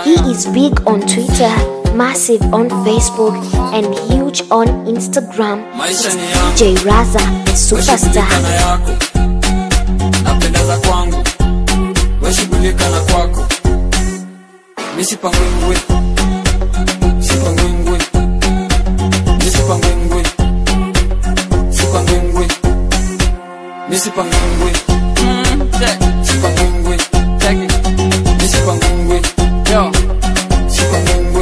He is big on Twitter, massive on Facebook, and huge on Instagram. maisha ni yangu DJ Raza, the superstar. Weshughulika na yako napendeza kwangu weshughulika na kwako misipangwingwi sipangwingwi misipangwingwi sipangwingwi misipangwingwi sipangwingwi misipangwingwi yo sipangwingwi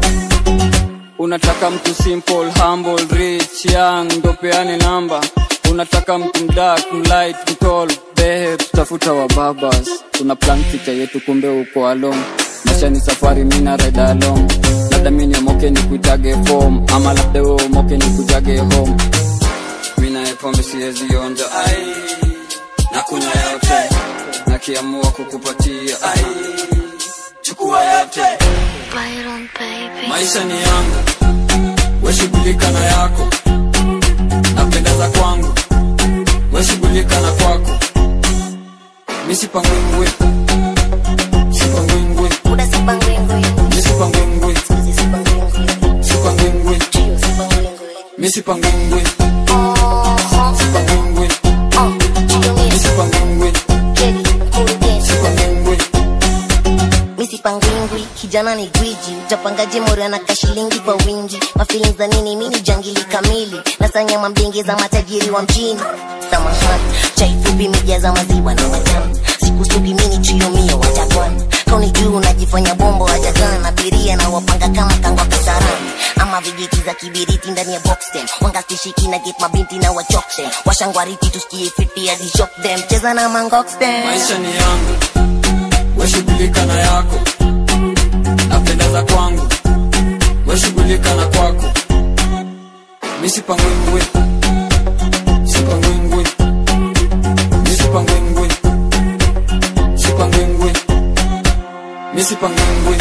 unataka mtu simple humble rich young ndo peane namba unataka mtu mdark mlight mtall behe tutafuta wa babas tuna plan picha yetu kumbe uko along maisha ni safari mina ride along labda mini omoke ni kuitage form ama labda we omoke ni kujage home mina pombe siwezi onja ai na kunya yote nakiamua kukupatia ai chukua yote Byron, baby. maisha ni yangu weshughulika na yako napendeza kwangu weshughulika na kwako misipangwingwi sipangwingwi Uda sipangwingwi, misipangwingwi sizi sipangwingwi, sipangwingwi trio sipangwingwi. misipangwingwi Oh, sipangwingwi oh, trio mia, misipangwingwi jegi, kurugenzi. sipangwingwi misipangwingwi kijana ni gwiji utapangaje mori anaka shilingi kwa wingi mafilin za nini mini jangili kamili nasanya mambingi za matajiri wa mjini samahani chai fupi mija za maziwa na matamu sikusugi mini chiomio watakwana kauni juu unajifanya bombo wajagana abiria na wapanga kama kangwa kasarani ama vijiti za kibiriti ndani ya boxtem wangastishiki na get mabinti na wachoktem washangwariti tusikie fiti hadi shock them cheza na mangoxtem maisha ni yangu weshughulika na yako napendeza kwangu weshughulika na kwako misipangwingwi sipangwingwi misipangwingwi sipangwingwi misipangwingwi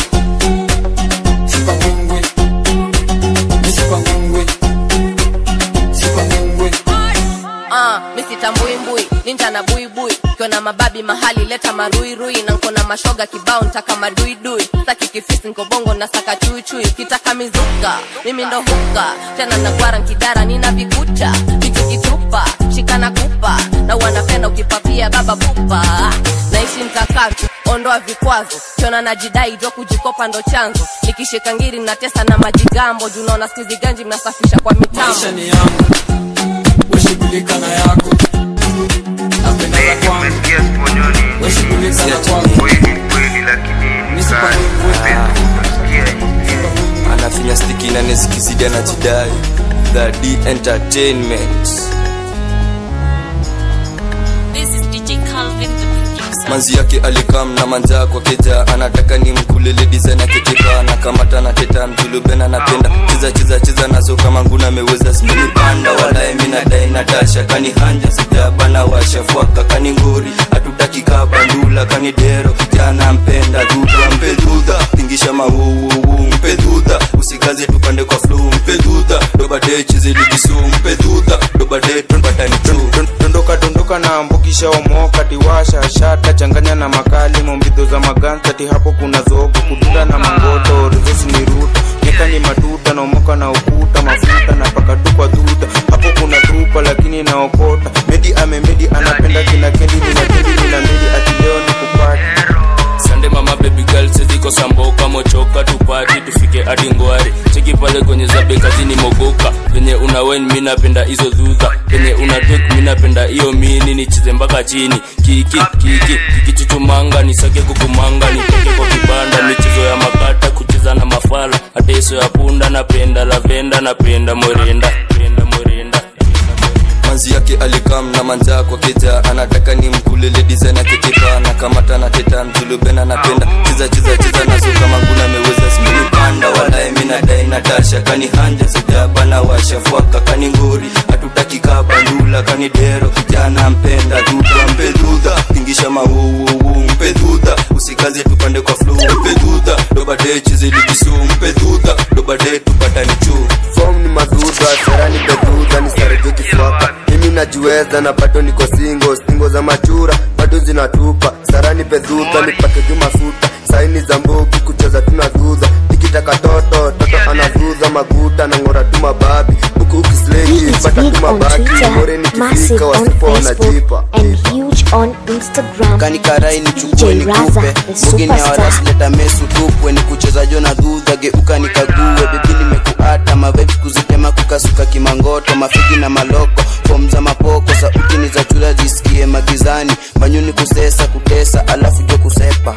sipangwingwi misipangwingwi sipangwingwi Ah, misitambwimbwi ninja na buibui kiona mababi mahali leta maruirui na nkona mashoga kibao ntaka maduidui saki kifisi nkobongo na saka chuichui kitaka mizuka mimi ndo huka tena nagwara nkidara nina vikucha vitu kitupa shikana kupa na wanapenda ukipapia baba pupa naishi mkakatu ondoa vikwazo kiona najidai jo kujikopa ndo chanzo nikishika ngiri natesa na majigambo junaona skuizi ganji mnasafisha kwa mitambo maisha ni yangu weshughulika na yako napendeza kwangu Umesikia sponyoni weshughulika na kwako kweli kweli, lakini Misipangwingwi. utasikia hivi. anafinya stiki na nesikizidi anajidai the d entertainment This is DJ Calvin, the producer. manzi yake alikam na manjaa kwa keja anataka ni mkulele design akitepa anakamata na teta mjulubena napenda cheza cheza cheza nazo kama nguna ameweza spini panda walae minadai natasha kani hanja sijabana washafuaka kani ngori hatutaki kaa bandula kani dero kijana mpenda duda mpe dudha tingisha mawuwuwu mpe dudha usikaze tupande kwa flu mpe dudha dobade chiziligisu mpe dudha dobade tupatani tu dondoka dondoka na mbukisha omoka tiwasha shata changanya na makali mombidho za magansati hapo kuna zogo kudunda na mangoto rizosi ni ruta nyeka ni matuta naomoka na ukuta mafuta na paka tu kwa dhuta hapo kuna tupa lakini naokota medi amemedi anapenda kina kendi nina kendi nina medi ati leo ni kupati sande mama baby girl seziko samboka mochoka tupati tufike hadi ngwari cheki pale kwenye zabe kazini mogoka venye una wen mi napenda hizo dhudha venye una tek mi napenda hiyo mini nicheze mpaka chini kiki kiki kikichuchumanga nisake kukumanga nitoke kwa kibanda michezo ya makata kucheza na mafala hata hiso ya punda napenda lavenda napenda mwerenda penda mwerenda manzi yake alikam na manjaa kwa keja anataka ni mkulele design akitepa anakamata na teta mjulubena napenda cheza cheza cheza nazo kama nguna ameweza spini panda walae minadai natasha kani hanja sijabana washafuaka kani ngori hatutaki kaa bandula kani dero kijana mpenda duda mpe dudha tingisha mawuwuwu mpe dudha usikaze tupande kwa flu mpe dudha dobade chiziligisu mpe dudha dobade tupatani chuu fom ni madudha serani bedudha ni sarejo kifwaka mimi najiweza na bado niko singo stingo za machura bado bado zinatupa sarani pedhuta nipate jumasuta saini za mbogi kucheza tunadhudha nikitaka toto toto anadhudha maguta na ng'ora tu mababi huku ukisleki He is pata big tu on mabaki more Twitter, massive nikifika on wasipo wanajipa Facebook, and huge on Instagram. kanikarai nichukue DJ Raza, nikupe the mugini ya superstar. warasileta mesu tupwe ni kucheza jona dhudha geuka nikague bebi nimekuata mavibes kuzitema kukasuka kimangoto mafigi na maloko fom za mapoko sauti ni za chula zisikie magizani manyuni kusesa kutesa alafu jo kusepa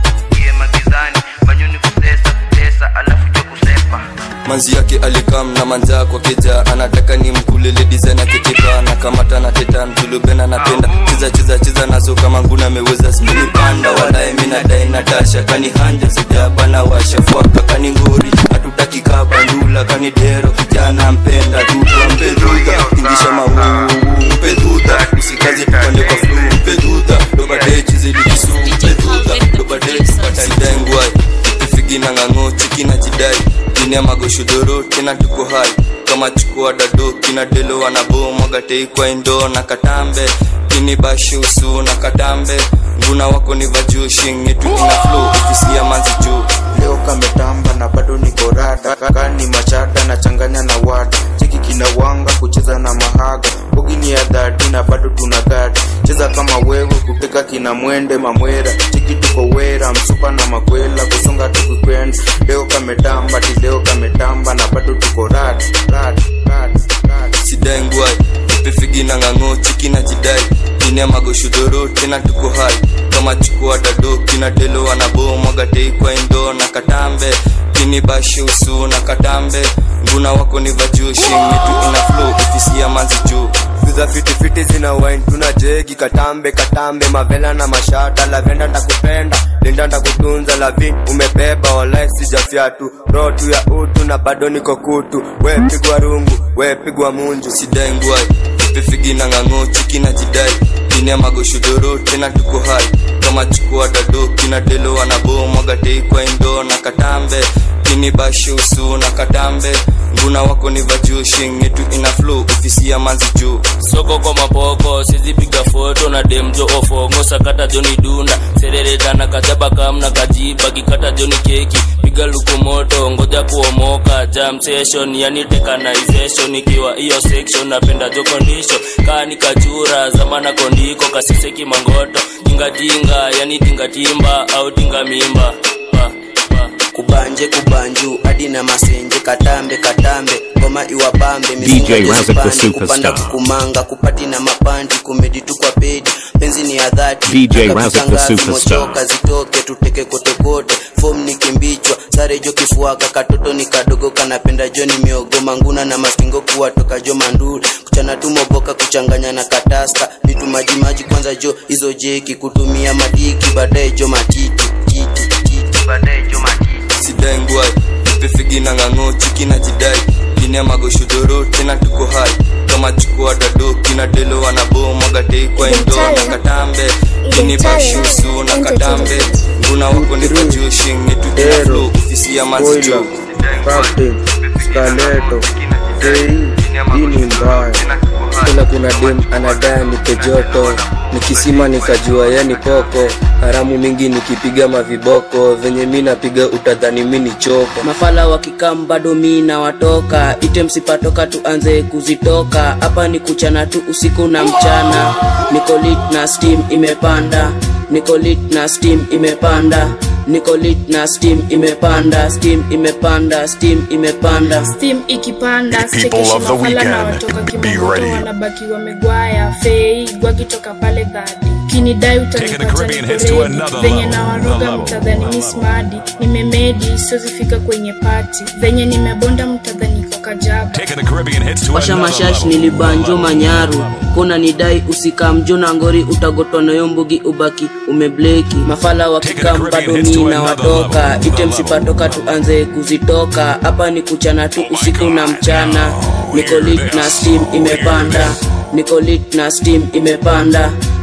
manzi yake alikam na manjaa kwa keja anataka ni mkulele design akitipa na kamata na teta mjulubena napenda chiza chiza chiza nazo kama nguna ameweza spini panda walae mina dai natasha kani hanja sijaba na washa fuaka kani ngori hatutaki kabandula kani dero kijana mpenda duda mpeduda ingisha mauu mpeduda usikazi tupande kwa flu mpeduda dobadechi zilikisu mpeduda dobadechi patadengwai ifigina ng'ang'o chikina jidai jini ya magoshodoro tena tuko hai kama chukua dado kina delo wanabo mwagatei kwa indo na katambe kini bashi usu na katambe nguna wako ni vajushin yetu ina flow ofisi ya manzi juu leo kametamba na bado niko rada kaka ni machada na changanya na wada cheki kina wanga kucheza na mahaga bogini ya dhati na bado tuna gada cheza kama wewe kuteka kina mwende mamwera cheki tuko wera msupa na makwela kusonga tukikwenda leo kametamba ti leo kametamba na bado tuko rada rada rada rada sidai ngwai ipefigina ng'ang'o chiki na jidai jini ya magoshodoro tena tuko hai kama chukua dado kina delo wanabo mwagatei kwa indo na katambe kini bashi usu na katambe nguna wako ni vajushin yetu ina flow ofisi ya manzi juu za fitifiti zina wine tuna jegi katambe katambe mavela na mashata lavenda ndakupenda linda ndakutunza lavin umebeba walai sijafyatu roho tu ya utu na bado niko kutu we pigwa rungu we pigwa munju sidai ngwai ipefigina ng'ang'o chiki na jidai jini ya magoshodoro tena tuko hai kama chukua dado kina delo wanabo mwagatei kwa indo na katambe kini bashi usu na katambe nguna wako ni vajushin yetu ina flow ofisi ya manzi juu soko kwa mapoko sizipiga foto na demjo ofongo sakata joni dunda sereretana kajaba kamna kajiba kikata joni keki piga luku moto ngoja kuomoka jam session yani tekanization ikiwa hiyo section napenda jo condition kaa ni kachura zamana kondiko kasise kimangoto tingatinga yani tingatimba au tinga mimba pa, pa. kubanje kubanju hadi na masenje katambe katambe ngoma iwabambe DJ Razak the kupanda superstar. kukumanga kupati na mapandi kumedi tu kwa pedi penzi ni ya dhati DJ Nataka Razak the kutangaza superstar. mochoka zitoke tuteke kotekote fom ni kimbichwa sare jo kifuaka katoto ni kadogo kanapenda jo ni miogo manguna na mastingo kuwa toka jo manduri kuchana tu moboka kuchanganya na katasta vitu majimaji kwanza jo hizo jeki kutumia madiki baadaye jo matiti titi, titi, baadaye jo matiti sidai ngwai ipefigina ng'ang'o chiki na jidai jini ya magoshodoro tena tuko hai kama chukua dado kina delo wanabo mwagatei kwa indo na katambe kini bashi usu na katambe nguna wako ni vajushin yetu ina flow ofisi ya manzi juu Captain, Skaleto, Fei, hii ni mbaya. kuna kuna dem anadai nipe joto nikisima nikajua yani poko haramu mingi nikipiga maviboko venye mi napiga utadhani mi ni choko mafala wakikam bado mi na watoka ite msipatoka tuanze kuzitoka hapa ni kuchana tu usiku na mchana niko lit na steam imepanda niko lit na steam imepanda niko lit na steam imepanda steam imepanda steam imepanda steam ikipanda People chekeshi of the mafala na weekend, watoka be kimamoto ready. wanabaki wamegwaya fei gwakitoka pale dhadi kinidai Taking the utanipata Caribbean hits to niko another ready. venye level, nawaroga level, mtadhani mismadi nimemedi siozifika kwenye pati venye nimebonda mtadhani kwa kajaba Taking the Caribbean hits to washa another mashash level. nilibanjo manyaru kona nidai usikamjo na ngori utagotwa nayo mbugi ubaki umebleki mafala wakikam bado mi na watoka ite msipatoka tuanze kuzitoka hapa ni kuchana tu usiku na mchana niko lit na steam imepanda niko lit na steam imepanda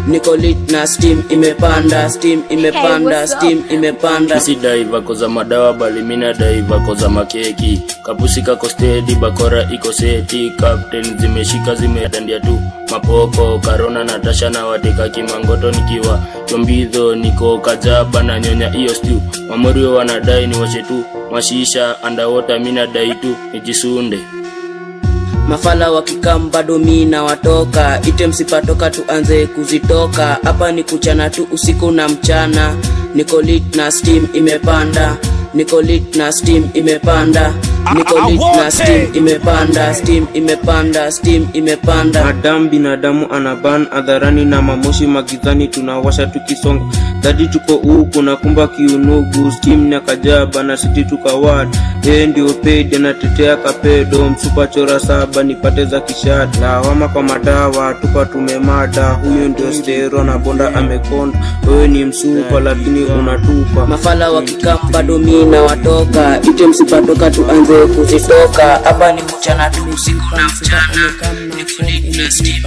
niko lit na steam imepanda steam imepanda what's up? steam imepanda si dai vako za madawa bali mina dai vako za makeki kapusi kako stedi bakora iko seti captain zimeshika zimedandia tu mapoko karona natasha na wateka kimangoto nikiwa chombidho niko kajaba na nyonya hiyo stew mamorio wanadai ni washe tu mashisha andawota mina dai tu nijisunde mafala wakikam bado mi na watoka ite msipatoka tuanze kuzitoka hapa ni kuchana tu usiku na mchana niko lit na steam imepanda niko lit na steam imepanda niko lit na steam imepanda steam imepanda steam imepanda Adam binadamu anaban hadharani na mamoshi magizani tunawasha tukisonga dadi tuko huku na kumba kiunugu steam na kajaba na siti tukawad yeye ndio paid anatetea kapedo msupa chora saba nipate za kishada lawama kwa madawa tupa tumemada huyo ndio stero na bonda amekonda wewe ni msupa lakini unatupa mafala wakikam bado mi na watoka ite msipatoka tuanze kuzitoka hapa ni kuchana tu usiku na mchana niko lit na steam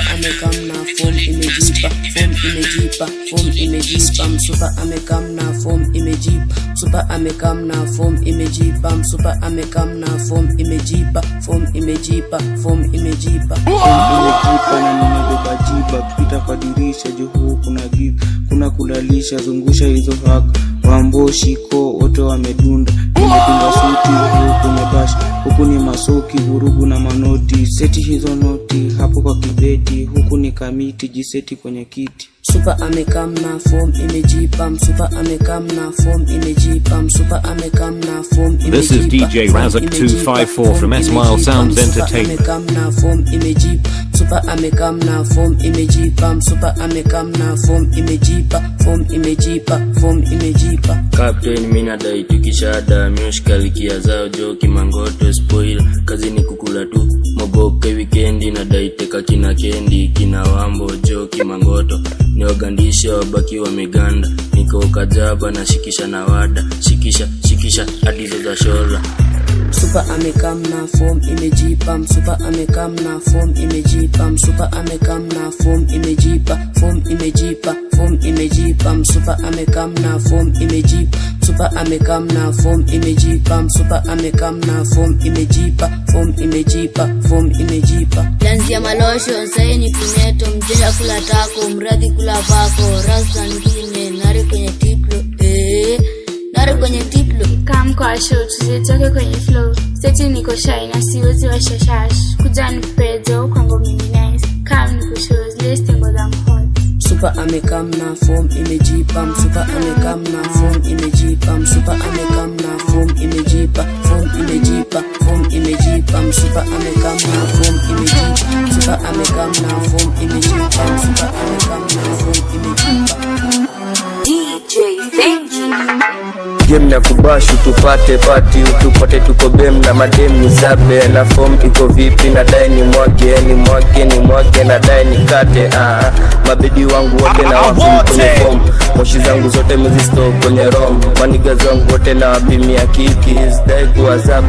msupa amekam na fom imejipa msupa amekam na fom imejipa msupa amekam na fom imejipa fom imejipa fom imejipa imejipa na nimebeba jiba kupita kwa dirisha juu huu kuna giza kuna kulalisha zungusha hizo haka wamboshiko wote wamedunda nimedunga suti huu kwenye bash huku ni masoki vurugu na manoti seti hizo noti hapo kwa kibeti huku ni kamiti jiseti kwenye kiti msupa amekam na fom imejipa msupa amekam na fom imejipa msupa amekam na fom This is DJ Razak 254 from S Mile Sounds Entertainment. amekam na fom imejipa msupa amekam na fom imejipa msupa amekam na fom imejipa fom imejipa fom imejipa captain mina dai tukishada mioshkalikia zao jo kimangoto spoil kazi ni kukula tu moboke wikendi na dai teka kina kendi kina wambo jo kimangoto niwagandisha wabaki wameganda niko kajaba na shikisha na wada shikisha shikisha hadizo za shola msupa amekam na fom imejipa msupa amekam na fom imejipa msupa amekam na fom imejipa fom imejipa fom imejipa msupa amekam na fom imejipa msupa amekam na fom imejipa msupa amekam na fom imejipa fom imejipa fom imejipa lanzia malosho sahi ni punyeto mjesha kula tako mradhi kula pako rasta ngine nari kwenye tiplo eh, nari kwenye tiplo kam kwa show tuzitoke kwenye flow seti niko shy na siwezi washashash kuja nikupejo kwangu mini nice kam nikushow zile stengo za mhot msupa amekam na fom imejipa msupa amekam na fom imejipa msupa amekam na fom imejipa fom imejipa fom imejipa msupa amekam na fom imejipa msupa amekam na fom imejipa msupa amekam na fom imejipa DJ Benji. game na kubashu tupate pati utupate tuko bem na madem ni zabe na form iko vipi na dai ni mwage ni mwage ni mwage na dai ni kate ah, mabedi wangu wote na wapim kwenye form moshi zangu zote mezisto kwenye rom maniga zangu wote na wapimia kiki zdai kuwazap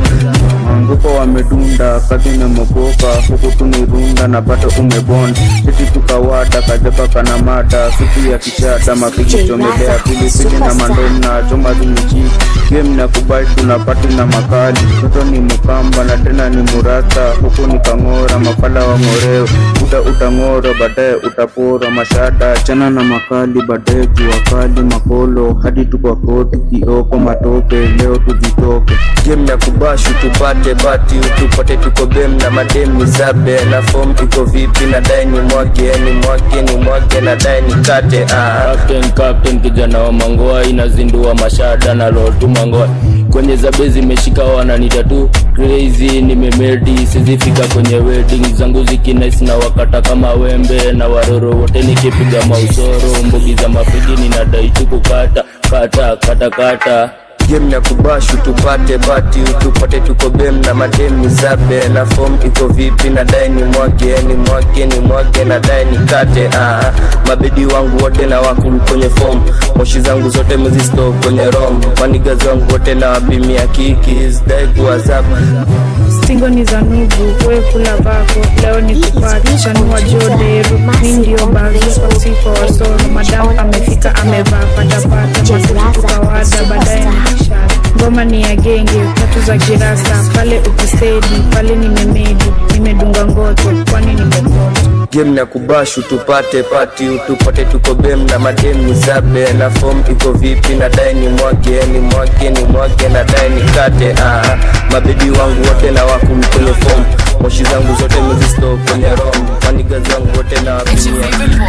nguko wamedunda kazi imemogoka huku tunirunda na bado umebonda sisi tukawada kajaba kana mada supu ya kishada mapigi chomelea pilipili na mandomu na choma zimichi game na kubali tunapati na makali toto ni mukamba na tena ni murata huku ni kang'ora mafala wa ng'oreo uta utang'ora baadaye utapora mashada chana na makali baadaye jua kali makolo hadi tukwa koti kioko matope leo tuzitoke game na kubashu tupate pati utupate tuko bem na madem ni zabe na form iko vipi na dai ni mwage ni mwage ni mwage na dai ni kate ah. captain captain kijana wa mangoa inazindua mashada na lotu mangoa kwenye zabe zimeshika wananita tu crazy nimemedi sizifika kwenye wedding zangu zikinais na wakata kama wembe na waroro wote nikipiga mausoro mbugi za mapigi ninadai tu kukata kata kata kata game ya kubashu tupate pati tupate tuko bem na madem ni zabe na fom iko vipi na dai ni mwage ni mwage ni mwage na dai ni kate ah, mabedi wangu wote na wako kwenye fom moshi zangu zote mezisto kwenye rom manigazi wangu wote na wapimia kiki zdai kuwazapa stingo ni za nugu we kula vako leo ni kupati chanua joderu mi ndio barusa usiku wa wasoro madamu amefika amevaa patapata masuku kawada baadaye ni kishara ngoma ni ya genge tatu za kirasa pale ukistedi pale nimemedi nimedunga ngoto kwani nimekoto game ya kubashu tupate pati tupate tuko bem na madem ni zabe na fom iko vipi na dai ni mwage ni mwage ni mwage na dai ni kate ah, mabedi wangu wote na wako kwenye fom moshi zangu zote mezisto kwenye rom manigazi wangu wote na wapimia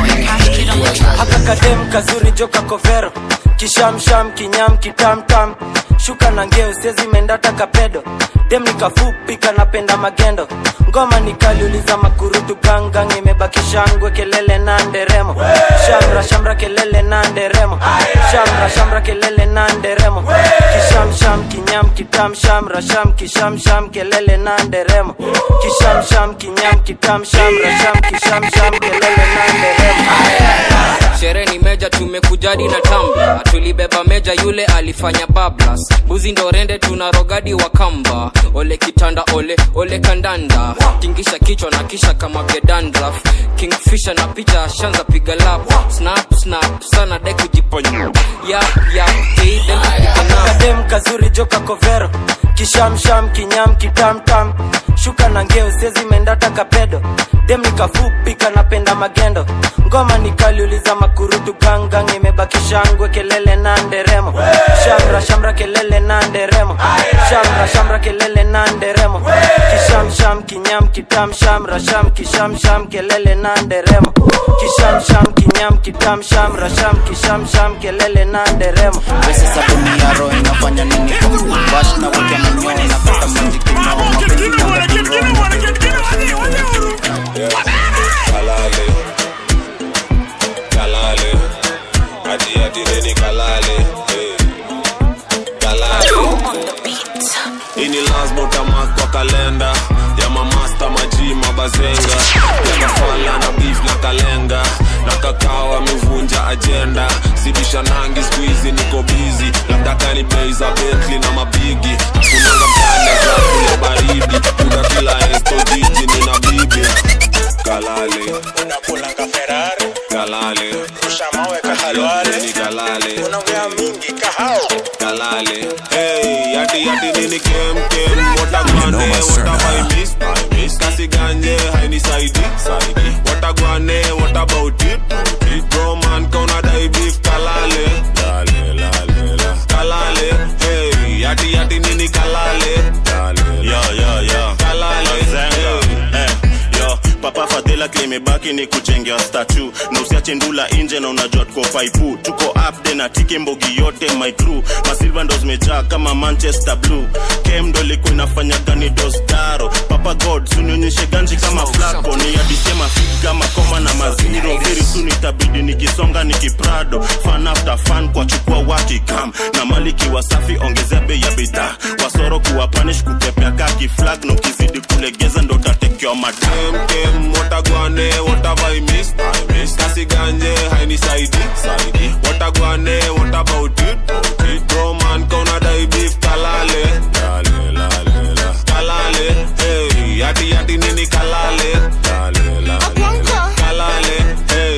haka kadem kazuri joka kovero kishamsham kinyam kitamtam shuka na ngeo sezi mendata kapedo dem nikafupi kanapenda magendo ngoma nikaliuliza makurutu gangang imebaki shangwe kelele na nderemo shamra shamra kelele na nderemo shamra shamra kelele na nderemo kishamsham kinyam kitam shamra sham kishamsham kelele na nderemo kishamsham kinyam kitam shamra sham kishamsham kelele na nderemo sherehe ni meja tumekujadi na tamba tulibeba meja yule alifanya bablas buzi ndo rende tuna rogadi wa kamba ole kitanda ole ole kandanda tingisha kichwa na kisha kama gedandraf kingfisha na picha shanza piga lap snap snap sana dai kujiponya yap yap kadem kazuri joka kovero kishamsham kinyam kitamtam shuka na ngeo sezi mendata kapedo dem nikafupi kanapenda magendo ngoma nikaliuliza makurutu gangang imebaki shangwe kelele na nderemo shamra shamra kelele na nderemo shamra shamra kelele na nderemo kishamsham kinyam kitam shamra sham kishamsham kelele na nderemo kishamsham kinyam kitam shamra sham kishamsham kelele na nderemo pesa sabuni ya roho inafanya nini kwa bash na weke manyoya na pata maji kinao mapenzi kalale kalale ati ati nini kalale eh. kalale ini lasbotamak kwa kalenda ya mamasta maji mabazenga yakafala na beef na kalenga na kakao amevunja ajenda sibisha nangi skuizi niko bizi labda kani bei za betli na mabigi nakunanga mtane za kule baridi kuda kila esto jiji nina bibi kalale unapulanga ferari kalale ushamawe kahalwale ni kalale unaongea mingi kahao kalale hey yati yati nini kem kem watagwane what miss I miss kasi ganje haini saidi saidi watagwane what about it it bro man kauna dai beef kalale lale lale la kalale hey yati yati nini kalale lale yo yo yo kalale zenga eh yo papa fadhila klimebaki ni kujengea statu na usiache ndula nje na unajua tuko faipu tuko upde na tike mbogi yote my crew masilva ndo zimejaa kama manchester blue kem ndo ilikuwa inafanya gani dostaro papa god sunionyeshe ganji kama flako ni adishe mafiki kama koma na maziro very soon itabidi nikisonga nikiprado fan after fan kwa chukua wakikam na maliki wasafi ongezea bei ya bidhaa wasoro kuwa panish kutepea kaki flag na ukizidi kulegeza ndo tatekewa madam kem watagwane what have I missed I missed kasi ganje haini saidi saidi watagwane what about it it bro man kauna dai beef kalale lale lale la kalale hey yati yati nini kalale lale lale la kalale hey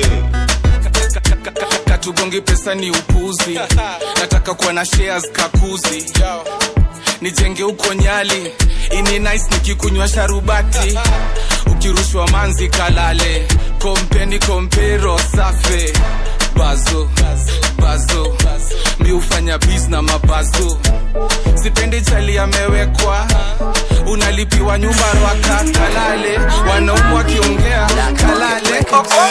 katugongi pesa ni upuzi nataka kuwa na shares kakuzi nijenge huko nyali ini nice nikikunywa sharubati ukirushwa manzi kalale kompeni kompero safe bazo bazo mi hufanya bis na mabazo sipendi chali amewekwa unalipiwa nyumba rwaka kalale wanaumu wakiongea kalale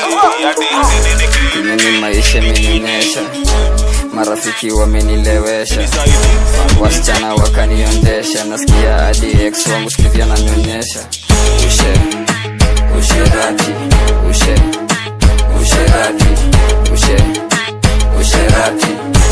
mimi maisha imenionyesha marafiki wamenilewesha wasichana wakaniondesha nasikia hadi ex wangu sikizi ananionyesha ushe usherati ushe usherati ushe usherati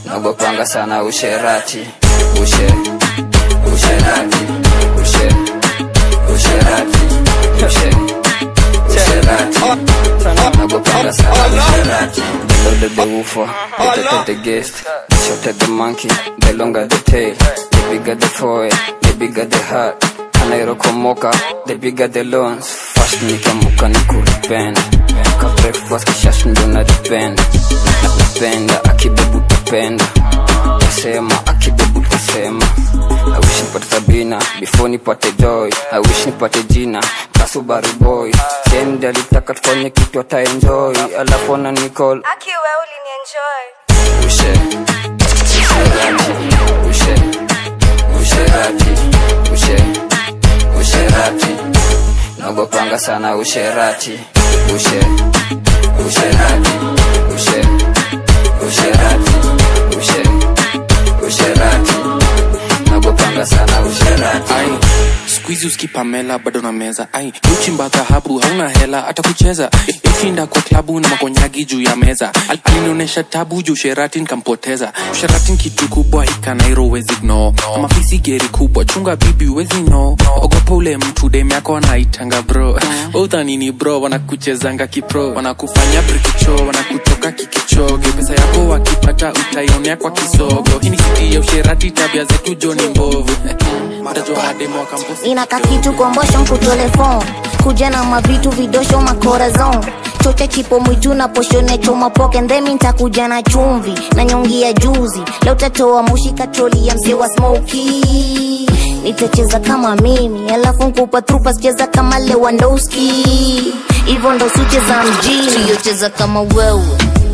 nagopanga sana usherati ushe usherati ushe usherati ushe usherati nagopanga sana usherati the older the woofer the better the guest the shorter the monkey the longer the tail the bigger the foil the bigger the heart anairokomoka the bigger the loans fast nikamuka nikuripenda ka breakfast kishash ndo naripenda napenda akibebu tapenda tasema akibebu tasema I wish nipate Sabina before nipate joy I wish nipate jina kasubaru boy sendi alitaka tufanye kitu ataenjoy alafu ana nicall akiwe ulinienjoy ushe usherati ushe usherati ushe usherati nagopanga sana usherati ushe usherati ushe usherati ushe usherati nagopanga sana usherati ai skuizi uskipamela bado na meza ai uchimba dhahabu hauna hela hata kucheza ikinda kwa klabu na makonyagi juu ya meza Al- alinionyesha tabu juu sherati nkampoteza sherati kitu kubwa hikanairo wezi gno mafisi geri kubwa chunga bibi wezi no ogopa ule mtu dem yako anaitanga bro udhanini bro wanakuchezanga kipro wanakufanya brikicho wanakutoka kikichoge pesa yako wakipata utaionea kwa kisogo hii ni siti ya usherati tabia zetu joni mbovu mtajua hademo wakamposi inaka kitu kombosho mkutelefon kuja na mavitu vidosho makorazon chocha chipo mwitu na poshone choma poke ndhemi ntakuja na chumvi na nyongi ya juzi leo tatoa moshi katroli ya mse wa smoki nitacheza kama mimi alafu nkupa trupa sicheza kama lewandowski hivyo ndo sucheza mjini Trio cheza kama wewe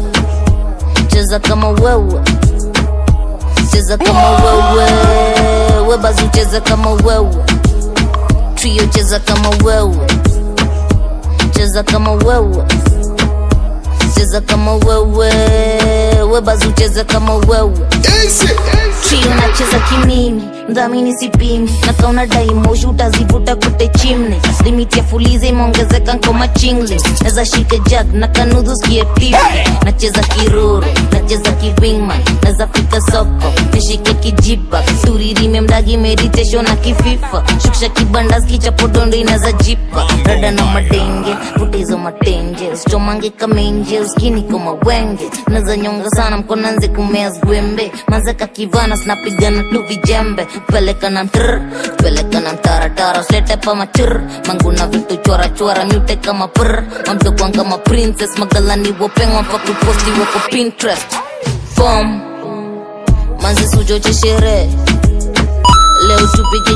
cheza kama wewe cheza kama wewe webazu cheza kama wewe trio cheza kama wewe cheza kama wewe cheza kama wewe webazu cheza kama wewe trio nacheza kimimi mdhamini sipimi nakauna daimoshi utazivuta kute chimne limiti ya fulize imeongezeka nkoma chingle naza shike jag na kanudhu skie tipi nacheza kiruru nacheza kiwingman naza fika soko nishike kijipa turirime mdagi meditation na kififa shukisha kibandas kichapodondo inaza jipa rada na madenge vutizo matenje usichomange kamenje uskini koma wenge naza nyonga sana mkonanze kumea zwembe mazeka kivana sinapigana tu vijembe peleka na mtr peleka na mtaratara usilete pa machur manguna vitu chora chora mute kama pr mamtokwan kama princess magalani wopengwa mpaka kuposti wako pinterest fom manzi suchoche sherehe leo tupige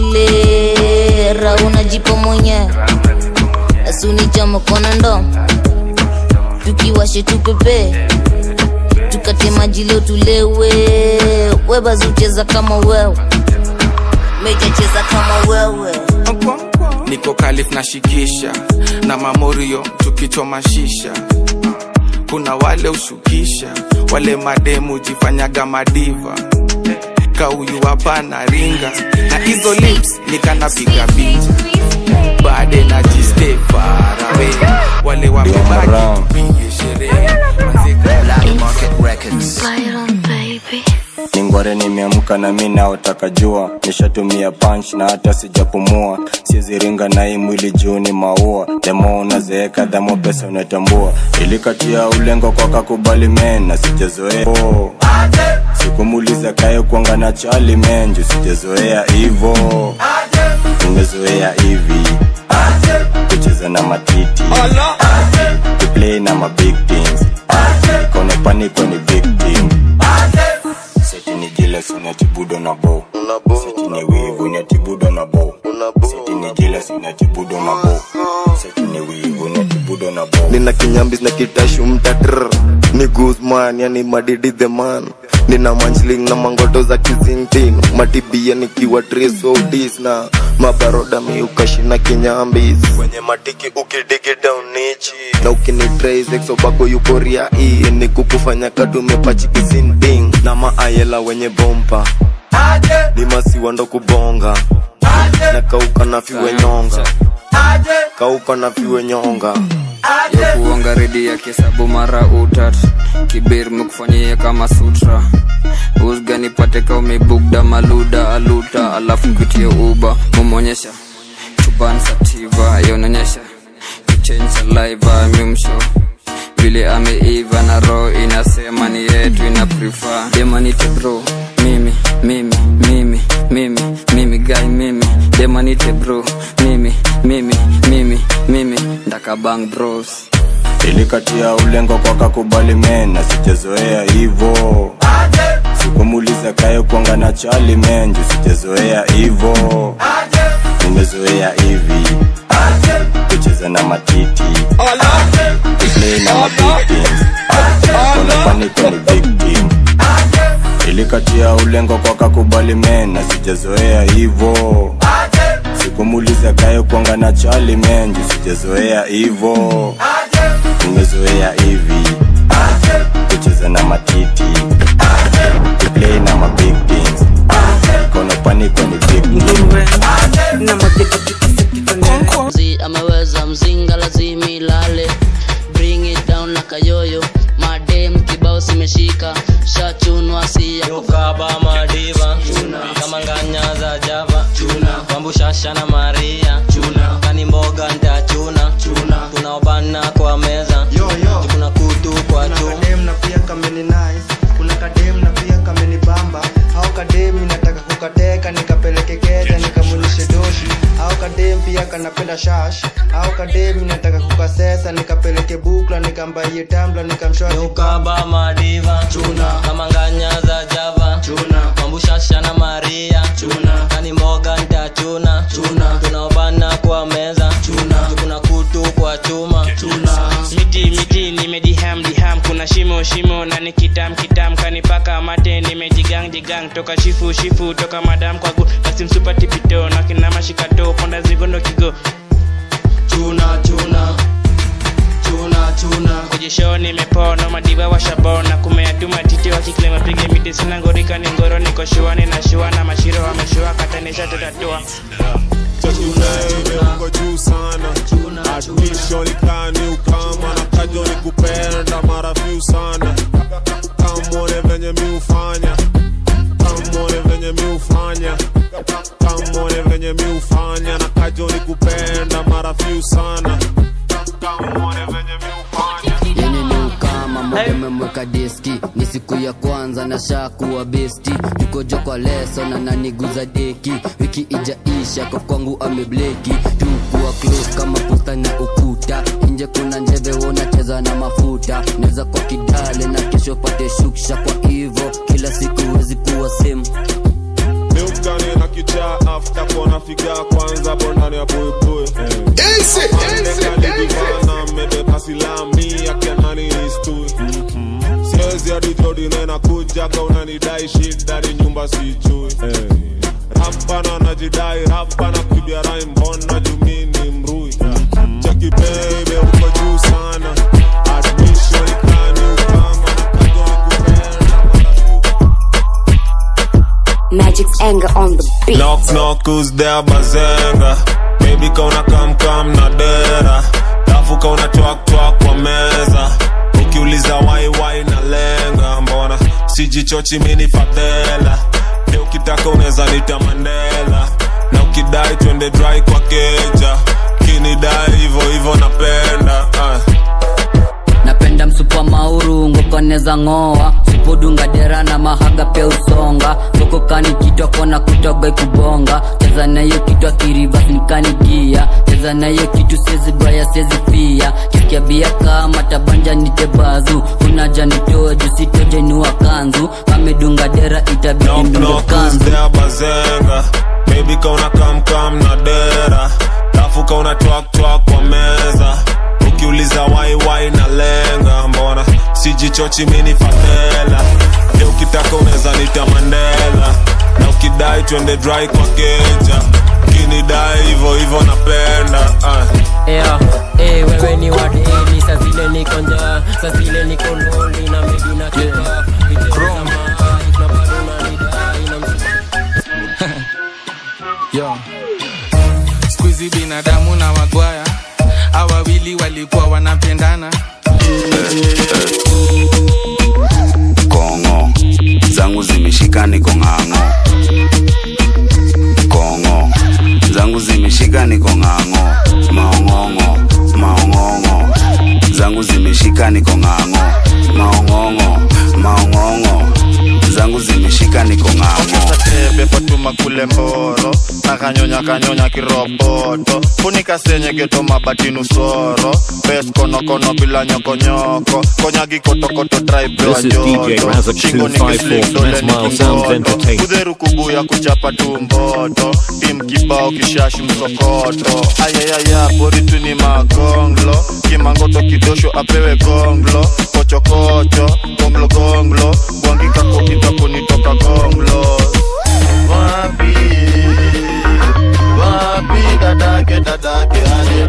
kelele rauna jipo mwenye asuni chama kona ndo tukiwashe tupepe tukate maji leo tulewe webazucheza kama wewe meja cheza kama wewe niko kalif na shikisha na mamorio tukichoma shisha kuna wale ushukisha wale mademu jifanyaga madiva kauyu hapana ringa na hizo lips nikanapiga picha baade na jiste farawe wale wamebaki tupige sherehe ningware nimeamka na mi naotaka jua nishatumia punch na hata sijapumua siziringa na hii mwili juu ni maua demo unazeeka dhamo pesa unatambua ilikatia ulengo kwa kakubali men na sijazoea oh. sikumuliza kaye kuanga na chali menju sijazoea hivo tumezoea hivi kucheza na matiti kuplay na mabig things kone paniko ni victim seti ni jealous unatibudo na bo seti ni wivu unatibudo na bo seti ni jealous unatibudo na bo seti ni wivu unatibudo na bo nina kinyambis na kitashu mtatr ni guzman yani madidi the man nina manchling na mangoto za kizingtin matibia nikiwa trisodis na mabaroda miukashina kinyambis kwenye matiki ukidigi down nichi na ukinitraisexobako yukoria i ni kukufanya kadumepachikisinding na maayela wenye bompa ni masiwa ndo kubonga na kauka na fiwe nyonga kauka na fiwe nyonga yokuonga redi ya kisabu mara utat kibir mekufanyia kama sutra usga nipate ka umebugda maluda aluta alafu kutie uba mumonyesha chuban sativa yononyesha kichange saliva mimsho vile ameiva na roho inasema ni yetu ina prefer demanite bro mimi mimi mimi mimi mimi guy mimi demanite bro mimi mimi mimi mimi ndakabang bros ilikatia ulengo kwa kakubali men na sijazoea hivo sikumuliza kayo kwanga na chali men juu sijazoea hivo nimezoea hivi kucheza na matiti play na mabigtins kona paniko ni victim ilikatia ulengo kwa kakubali men na sijazoea hivo sikumuliza kayo kwanga na chali men juu sijazoea hivo nimezoea hivi kucheza na matiti play na mabigtins kona paniko ni victim Mzi ameweza mzinga lazima ilale bring it down na kayoyo madem kibao simeshika shachunwa si ya yokaba madiva kama nganya za java wambushasha na maria kani mboga ntachuna tunaobana kwa meza kuna kutu kwa chuma kadem na pia kameni nice kuna kadem na pia kameni bamba au kadem inataka kukateka nikapeleke keja nikamulishe doshi au kadem pia kanapenda shash au kadem inataka kukasesa nikapeleke bukla nikambaie tambla nikamshwa yokaba madiva kama nganya za java wambushasha na maria kani mboga ntachuna tunaobana kwa meza kuna kutu kwa chuma miti miti nimediham diham kuna shimo shimo na nikitam kitam kanipaka mate nimejigang jigang toka shifu shifu toka madam kwa gu nasimsupa tipito na kinama shikato ponda zigondo kigo chuna chuna chuna chuna kujisho nimepona madiva washabona kumeatuma titi wakikle mapige miti sina ngorika ni ngoro niko shuani na shua na mashiro wameshua katanisha tutatua uko juu sana admission ikani ukama na kajo ni kupenda mara few sana kamone venye mi ufanya kamone venye mi ufanya kamone venye mi ufanya na kajo ni kupenda mara few sana kamone venye mi ufanya yani ni ukama moja umemweka diski ni siku ya kwanza na shakuwa besti tukojo kwa leso na naniguza deki wiki ijaisha kwa kwangu amebleki tukuwa close kama posta na ukuta nje kuna njeve wonacheza na mafuta neza kwa kidale na kesho pate shuksha kwa hivo kila siku wezi kuwa same miukani na kichaa afta kona figa kwanza bondani ya buibui kaligivana mebeba silami akenani istui siwezi hadi jodi nena kuja ka unanidai shida ni nyumba sijui rapana najidai rapana kibia rai mbona jumini mrui cheki bebe uko juu sana admission ikani ukama Magic's anger on the beat. Knock knock who's there bazenga Baby kauna kam kam na dera Lafu kauna twak twak kwa meza Ukiuliza wai wai na lenga Mbona sijichochi mini fadhela Leo ukitaka unaweza nita Mandela Na ukidai twende dry kwa keja Kinidai hivo hivo napenda ah. napenda msupa mauru ngokoneza ng'oa supudunga dera na mahaga pia usonga ngokokani kitwa kona kutoga kubonga cheza nayo kitwa kirivas nikanigia cheza nayo kitu sezi baya sezi pia kisikia bia kama tabanja nitebazu unaja nitoe jusitoje niwa kanzu amedunga dera itabidi Knock mdunge knock who's kanzu there bazenga Baby kauna kam kam na dera Lafu kauna twak twak kwa meza Ukiuliza wai wai na lenga Mbona sijichochi mini fatela Leo ukitaka unaweza nita Mandela Na ukidai twende dry kwa keja Kinidai hivo hivo napenda ah. yeah. hey, wewe ni wadeni sa zile niko njaa sa zile niko loli na medi na kikaa yo skuizi binadamu na wagwaya hawa wawili walikuwa wanapendana kongo zangu zimeshika niko ng'ang'o kongo zangu zimeshika niko ng'ang'o maong'ong'o maong'ong'o zangu zimeshika niko ng'ang'o maong'ong'o maong'ong'o zangu zimeshika niko ng'ang'o tebe fatuma kule mboro nakanyonya kanyonya kiroboto funika senye geto mabatinu soro bes konokono bila nyokonyoko konyagi kotokoto This is DJ Razak254 from S Mile Sounds Entertainment. kudheru kubuya kuchapa tumboto tim kibao kishashi msokoto ayayaya poritu ni magonglo kimangoto kidosho apewe gonglo kochokocho gonglo gonglo gwangikako itakunitoka gonglo wapi wapi dadake dadake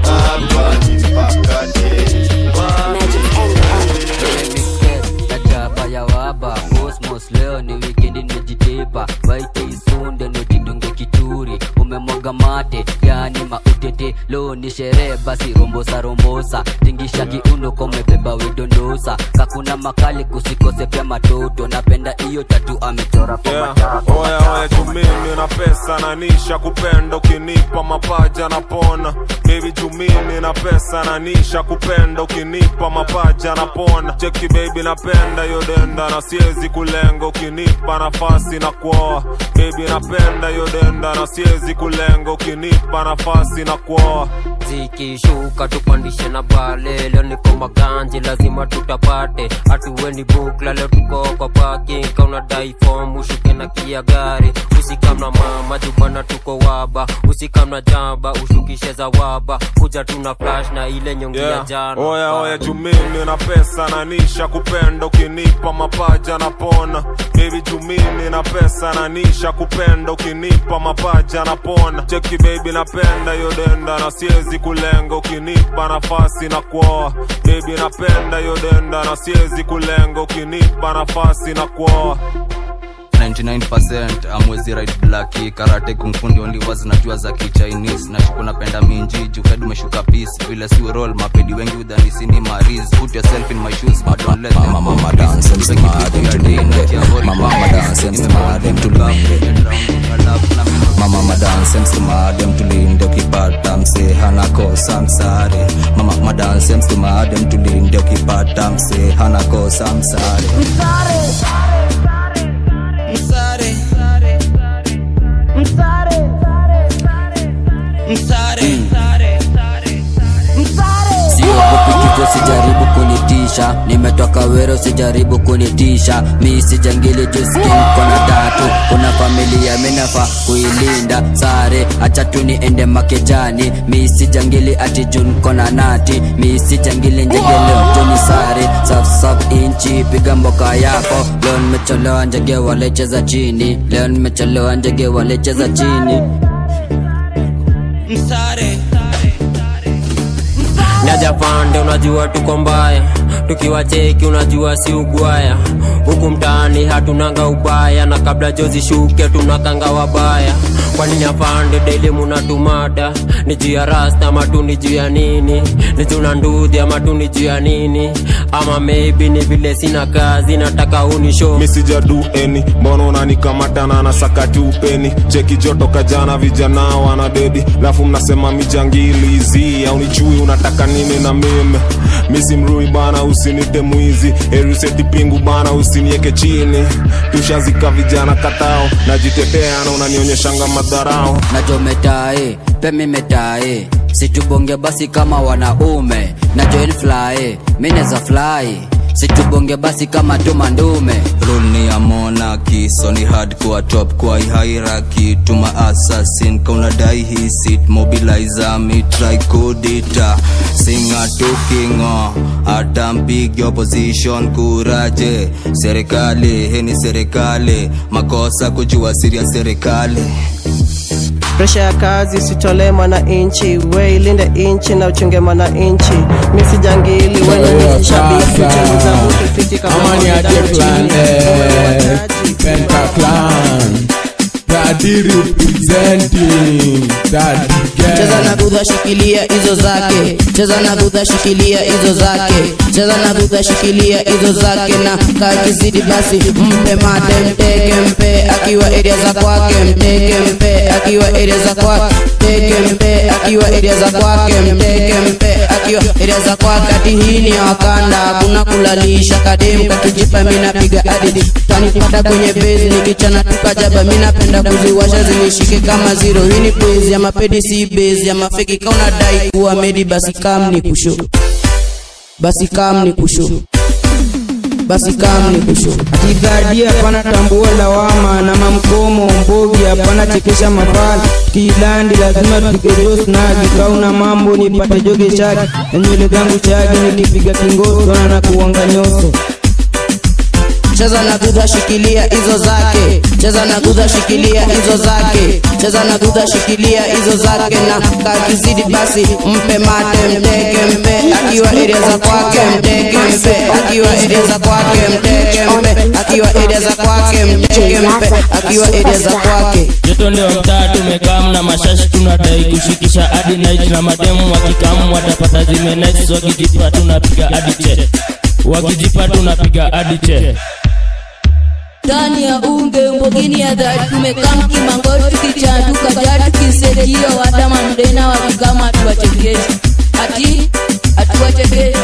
Najaba ya waba Cosmos leo ni wikendi nimejitepa waite isunde nojidunge kituri umemwaga mate yani mautete leo ni sherehe basi rombosa rombosa tingisha kiuno komebeba widondosa kakuna makali kusikose pia matoto napenda hiyo tatu amechora kwa Yeah. matako Oya oya jumimi na pesa na nisha kupenda ukinipa mapaja na pona baby jumimi na pesa na nisha kupenda ukinipa mapaja na pona cheki baby napenda hiyo denda na siwezi kulenga ukinipa nafasi na kuoa baby napenda hiyo denda na siwezi kulenga ukinipa nafasi na kuoa zikishuka tupandishe na pale leo niko maganji lazima tutapate hatuweni bukla leo tuko kwa parking kauna dai form ushuke na kia gari usikamna mama jubana tuko waba usikamna jamba ushukishe za waba kuja tuna flash na ile nyongi ya Yeah. jana Oya oya jumimi na pesa na nisha kupenda ukinipa mapaja na pona baby jumimi na pesa na nisha kupenda ukinipa mapaja na pona cheki baby napenda hiyo denda na siwezi kulenga ukinipa nafasi na kuoa baby napenda hiyo denda na siwezi kulenga ukinipa nafasi na kuoa 99% amwezi right blaki karate kungfundi only was najua za kichinese nashuku napenda minji juked umeshuka peace vile si roll mapedi wengi udhanisi ni maris put yourself in my shoes but don't let them mama mama dance and smart them to linde mama mama dance and smart them to linde mama mama dance and smart them to linde ukipata mse hana kosa msare mama mama dance and smart them to linde ukipata mse hana kosa msare Msare. Msare. Msare. siogopi kifo sijaribu kunitisha nimetoka wero sijaribu kunitisha mi sijangili juskin kona tatu kuna familia minafa kuilinda sare acha tu niende makejani mi sijangili ati jun kona nati mi sijangili njegeleo tuni sare safsaf inchi piga mboka yako leo nimechelewa njege walecheza chini leo nimechelewa njege walecheza chini Msare. Nyaja pande unajua tuko mbaya tukiwa cheki unajua si ugwaya huku mtaani hatunanga ubaya na kabla jozi shuke tunakanga wabaya kwani nyapande daily munatumada ni juu ya rasta ama tu ni juu ya nini ni juu na ndudhi ama tu ni juu ya nini ama maybe ni vile sina kazi nataka unisho misijadu eni mbona unanikamatana na sakati upeni cheki joto kajana vijana wana dedi lafu mnasema mijangilizi au nijui unataka nini na mimi misi mrui bana usinite mwizi eruseti pingu bana usinieke chini tushazika vijana katao najitetea na unanionyeshanga madharao najometae pemimetae situbonge basi kama wanaume na join fly mineza fly situbonge basi kama tumandume rule ni ya monarchy so ni hardcore top kwa hierarchy tuma assassin kaunadai hii sit mobilizer me try kudita singa tukingo hata mpigi opposition kuraje serikali heni serikali makosa kujua siri ya serikali presha ya kazi usitolee mwananchi we ilinde inchi na uchunge mwananchi misijangili wenye shabiki uchunguza mtu fiti kama Amani mwanadamu aje clan, chini. eh, Penta clan. Daddy representing, daddy cheza na gudha shikilia hizo zake cheza na gudha shikilia hizo zake cheza na gudha shikilia hizo zake na kakizidi basi mpe mate mteke mpe akiwa area za kwake mteke mpe akiwa area za kwake mteke mpe akiwa area za kwake mteke mpe akiwa area za kwake ati hii ni ya wakanda hakuna kulalisha kadem kakijipa mi napiga adidi tanipata kwenye base nikichana tukajaba mi napenda kuziwasha zinishike kama zero hii ni base ya mapedi si base ya mafeki kauna dai kuwa medi basi kam ni kusho basi kam ni kusho basi kam ni kusho Kigadi hapana tambua lawama na mamkomo mbogi hapana chekesha mafala kilandi lazima tupige jos nagi kauna mambo nipate joge shaki na nywele zangu chagi nikipiga kingoso na na kuanga nyoso cheza na gudha shikilia hizo zake cheza na gudha shikilia hizo zake cheza na gudha shikilia hizo zake na kakizidi basi mpe mate mteke mpe akiwa area za kwake mteke mpe akiwa area za kwake mteke mpe akiwa area za kwake mteke mpe akiwa area za kwake joto ndio mtaa tumekam na mashashi tunadai kushikisha hadi night na mademu wakikamu watapata zimenais wakijipa tunapiga hadi che wakijipa tunapiga hadi che ndani ya unge mbogini ya dhati tumekam kimangori tukichanduka ja tukisetio hata mamdena wakikama hatuwachekeshi ati hatuwachekeshi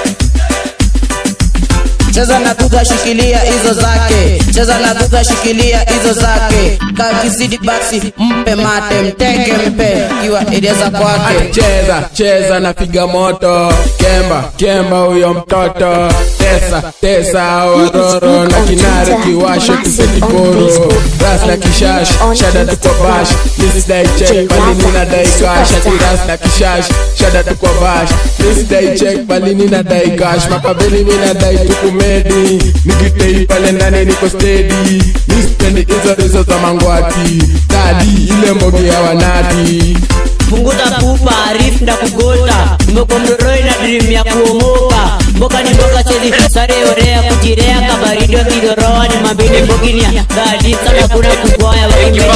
cheza na gudha shikilia hizo zake cheza na gudha shikilia hizo zake kakizidi basi mpe mate mteke mpe akiwa area za kwake cheza cheza na piga moto kemba kemba huyo mtoto tesa tesa ororo na kinare kiwashe tupetikoro ras na kishash shada tuko bash lisidai check balini na dai kash ati ras na kishash shada tuko bash lisidai check balini na dai kash makabeli mi na dai tukumedi nikitei pale ndani niko stedi nispendi hizo hizo za mangwati kadi ile mbogi ya wanati punguza pupa arif nda kugota umeko mdoroi na dream ya kuomoka mboka ni mboka chezi sare orea kujirea kabaridio kidoroa ni mabini mboginia gadi sana kuna kukwaya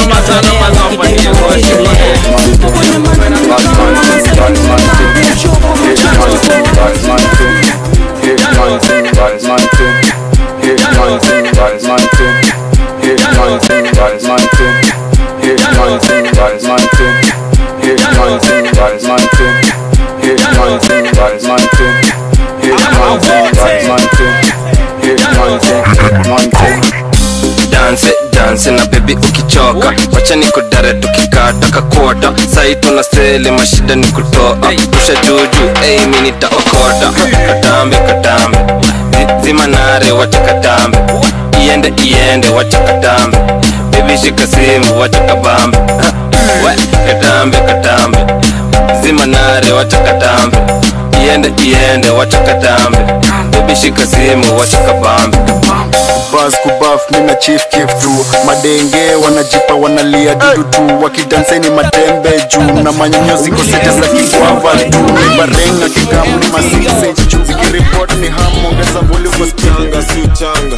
danse danse na bebi ukichoka wacha niko dare tukikata kakota sai tuna sele mashida ni kutoa pusha juju ei mi nitaokota katambe katambe Zi- zima nare wacha katambe iende iende wacha katambe bebi shika simu wacha kabambe Ha, we katambe katambe zima nare wacha katambe iende iende wacha katambe bebi shika simu wacha kabambe bas kubaf mina chief kif tu madenge wanajipa wanalia dudu tu wakidanseni matembe juu na manyonyozi kosete za kigwava tu ni barenga kikamu ni masise juu zikiripot ni ham ongeza volume kwa changa si uchanga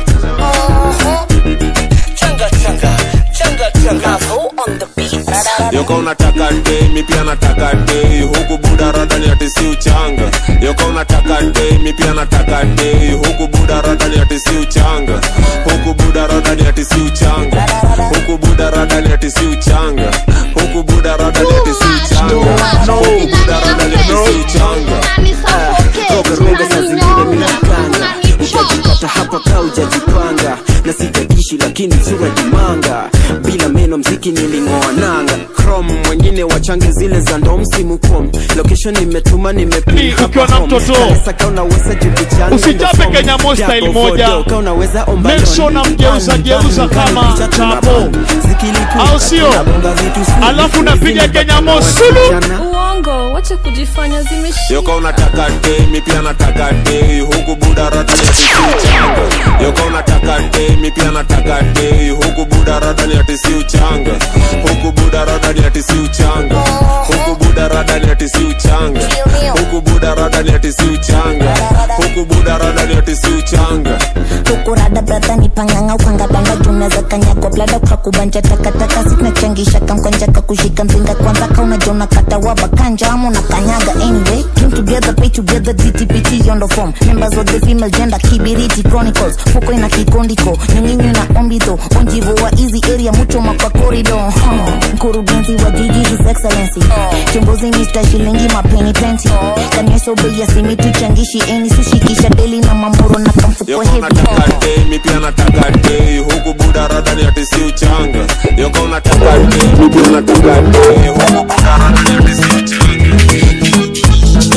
yoka unataka dei mi pia nataka dei huku buda radani ati si uchanga yoka unataka dei mi pia nataka dei huku buda radani ati si uchanga huku buda radani ati si uchanga huku buda radani ati si uchanga huku buda radani ati si uchanga huku buda radani ati si uchanga roga saa zingine minakanga utajipata hapa ka ujajipanga na sijadishi lakini sura jimanga bila meno mziki niling'oa nanga crom wengine wachange zile za ndo msimu kom location nimetuma nimepin ukiwa na mtoto usichape kenya mo style moja make sure namgeuza geuza kama chapo au sio alafu unapiga kenya mo sulu uongo wacha kujifanya zimeshika yoka unataka dei mi pia nataka dei huku buda radani ati si uchanga yoka unataka dei mi pia nataka dei huku buda radani ati si uchanga huku buda radani ati si uchanga huku buda radani ati si uchanga huku huku buda rada ni ati si uchanga huku buda rada ni ati si uchanga hukurada brada ni panganga ukangabanga junaweza kanyagwa blada ukakubanja takataka sinachangisha kankwanja kakushika mzinga kwanza kaunaja unakata waba kanja ama unakanyaga anyway came together pay together dtpt yondo form members of the female gender kibiriti chronicles fuko ina kikondiko nyunginyu na ombito onjivo wa easy area muchoma kwa corridor huh. mkurugenzi wa jiji his excellency kiongozi mr shilingi mapeni plenty kanyeso bei ya simi tuchangishi eni sushikisha deli na mamoro na kamfuko Yoko heavy unataka day, mi pia nataka day huku buda rada ni ati si uchanga Yoko unataka day, mi pia nataka day huku buda rada ni ati si uchanga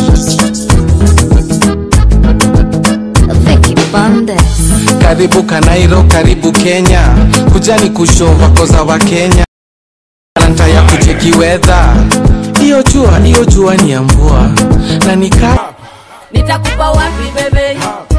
karibu kanairo karibu kenya kujani kushova koza wa kenya talanta ya kucheki wedha hiyo jua hiyo jua ni ya mvua na nika nitakupa wapi bebe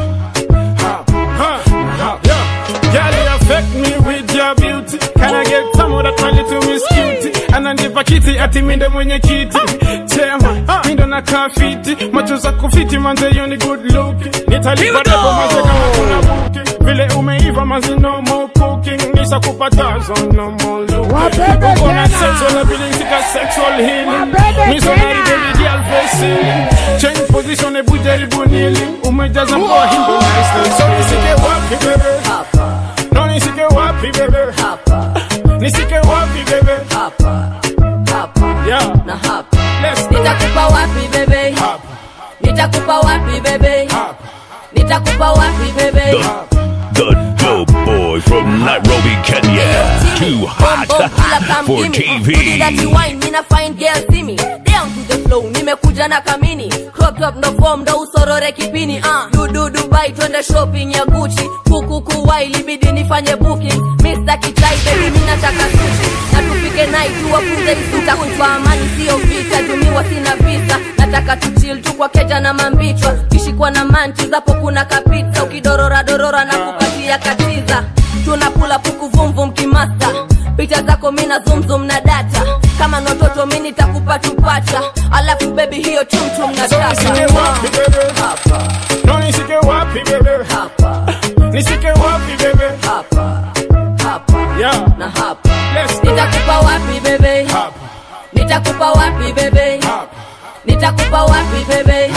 Girl, you affect me with your beauty. Can I get some of that my little miss cutie? Ananipa kiti ati minde mwenye kiti. Chema, mindo na kafiti. Macho za kufiti manze you ni good look. Nitalipa depo manze kama kuna booking. Vile umeiva manze no more cooking. Nisa kupatazo no more looking. Uko na sexual ability ka sexual healing. Missionary baby girl facing. Change position ebu jaribu kneeling. Umejaza mkoa himbo nicely. So nisike wapi bebe? No nisike wapi bebe? Nisike wapi bebe? Yeah. na hapa nitakupa wapi bebe nitakupa wapi bebe nitakupa wapi bebe The dope boy from Nairobi, Kenya. Too hot for TV. wine mina fine girl see me down to the flow nimekuja na kamini crop top no form ndo usorore kipini uh. dudu dubai twende shopping ya gucci kuku kuwai libidi nifanye booking Mr. kichai baby mina taka sushi na tupike night tuwafunze isuta kuitwa amani sio vita tumiwa sina visa nataka tuchil tu kwa keja na mambichwa kishikwa na manchi zapo kuna kapita ukidorora dorora na kupatia katiza tunapula puku vumvum kimasta picha zako mina zumzum na data kama ni watoto mi nitakupa tupacha alafu bebi hiyo chumchum na So nisike wapi bebe? No nisike wapi bebe? Nisike wapi bebe? Yeah. na hapa nitakupa wapi bebe nitakupa wapi bebe nitakupa wapi bebe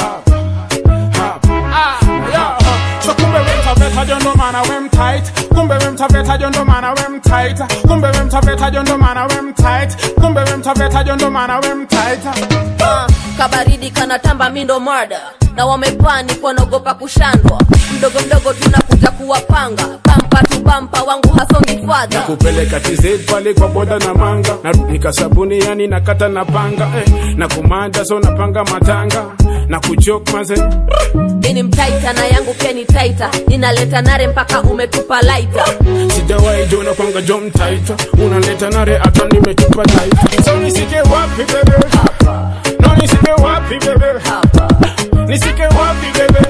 Yeah. So kumbe we mtaveta jondo mana we mtight kumbe we mtaveta jondo mana we mtight kumbe we mtaveta jondo mana we mtight kumbe we mtaveta jondo mana we mtight Ah, kabaridi kanatamba mindo marda na wamepani wanaogopa kushandwa mdogo mdogo tunakuja kuwapanga pampa tu pampa wangu hasongi fadha kupeleka TZ pale kwa boda na manga na nika sabuni yani nakata na panga eh, na kumanda so napanga matanga na kuchok maze ini mtaita na yangu pia ni taita ninaleta nare mpaka umetupa laita sijawahi jona kwanga jom taita unaleta nare hata nimetupa taita so nisike wapi bebe no nisike wapi bebe nisike wapi bebe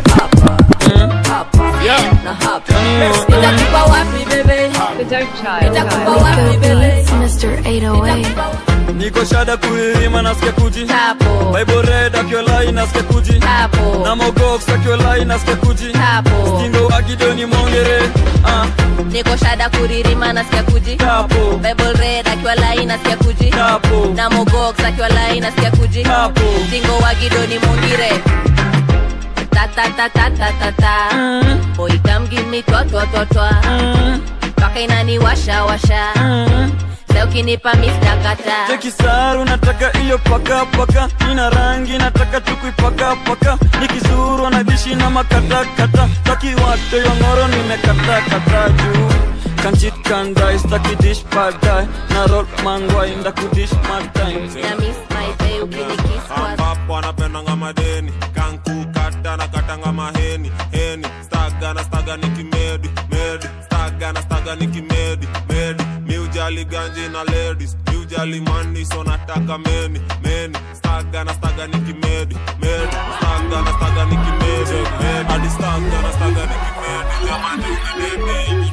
yeah na hapa nitakupa wapi bebe nitakupa wapi bebe Mr. 808. niko shada kuirima nasikia kuji Hapo. bible red akiolai nasikia kuji Hapo. na mogox akiolai nasikia kuji Hapo. stingo wakidoni mongere ah. niko shada kuririma nasikia kuji Hapo. bible red akiwa lai nasikia kuji Hapo. na mogox akiwa lai nasikia kuji Hapo. tingo wa gidoni mungire ta ta ta ta ta ta ta boy come give me twa twa twa twa paka inani washa washa sasa ukinipa Mr. kata tekisaru nataka iyo paka paka ina rangi nataka tukuipaka paka nikizuru na dishi na makatakata takiwate yongoro nimekatakata juu kanchit kandai staki dish padai na roll mangwai ndakudish matai na miss my day ukinikiss kwa ambapo anapendanga madeni kankukata na katanga maheni heni staga na staga ni kimedi medi staga na staga ni kimedi medi miujali ganji na ladies miujali mani so nataka meni meni staga na staga ni kimedi medi staga na staga ni kimedi medi hadi staga na staga ni kimedi jamani unaneni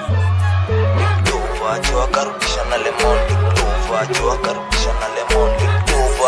Duva, yo akarudisha na lemon Duva, yo akarudisha na lemon Duva,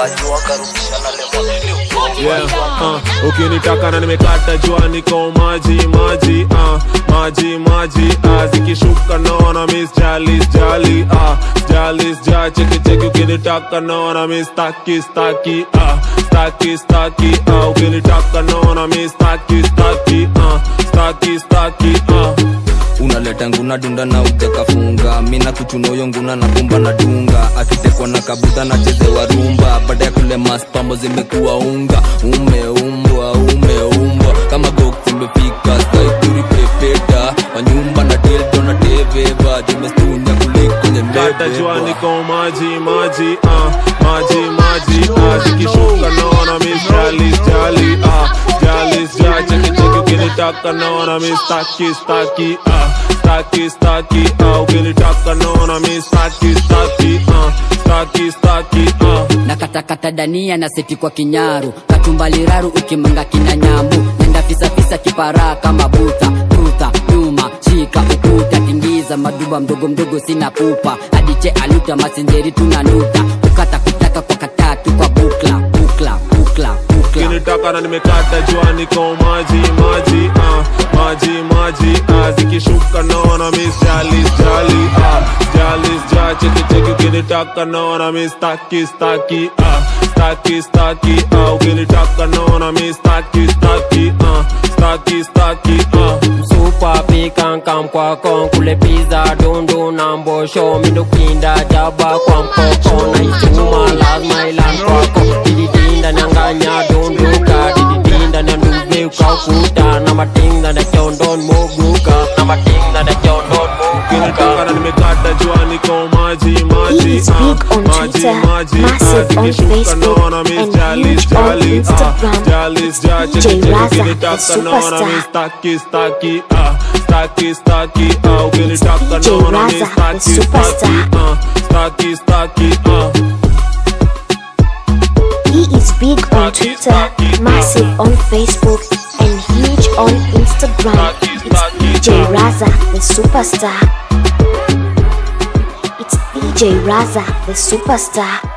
yeah, uh, ukinitaka na nimekata jua niko maji maji uh, maji maji uh, zikishuka naona miss jali jali uh, jali ja cheki cheki ukinitaka naona miss staki staki uh, staki staki uh, ukinitaka naona miss staki staki uh, staki staki uh, unaleta nguna dunda na utekafunga mina kuchunoyo nguna na kumba na dunga akitekwa na kabuta na chezewa rumba baada ya kule maspambo zimekuwa unga umeumbwa umeumbwa kama gok zimefika saituri pepeta wanyumba na dildo na teveva zimestunya kuliko kata jua nyembebebwa niko maji maji uh, maji maji uh, zikishuka naona miss jali jali uh, jali ja cheki cheki ukinitaka naona miss staki staki uh, staki staki uh, ukinitaka naona miss staki staki uh, staki staki uh. na katakata dania na seti kwa kinyaru katumbaliraru ukimanga kina nyambu nenda fisafisa kiparaa kama buta tuta nyuma shika ukuta tingiza maduba mdogo mdogo sina pupa adiche aluta masinjeri tunanuta kukata kutaka kwa katatu kwa bukla bukla bukla bukla ukinitaka na nimekata jua niko maji maji uh, maji maji uh, zikishuka naona miss jali jali uh, jali ja cheki cheki ukinitaka naona miss staki staki uh, staki staki uh, ukinitaka naona miss staki staki uh, staki staki uh. Super pikankam kwa kon kule pizza dundu na mbosho mindukinda jaba kwa mkoko na ituma lazima ilan kwako dididinda nyanganya dunduka dididinda na nduve ukaukuta na matinga na kyondon moguka na matinga na kyondon moguka na nimekata jua niko maji maji He is uh, big on maji Twitter, maji massive uh, on zikishuka Facebook, naona miss and jali huge on jali uh, Instagram. jali ja cheki DJ cheki Raza, the ukinitaka naona superstar. miss staki staki uh, staki staki uh, ukinitaka DJ naona Raza, miss the staki staki superstar. uh, staki staki uh. He is big on Twitter, massive on Facebook, and huge on Instagram. It's DJ Raza, the superstar. It's DJ Raza, the superstar.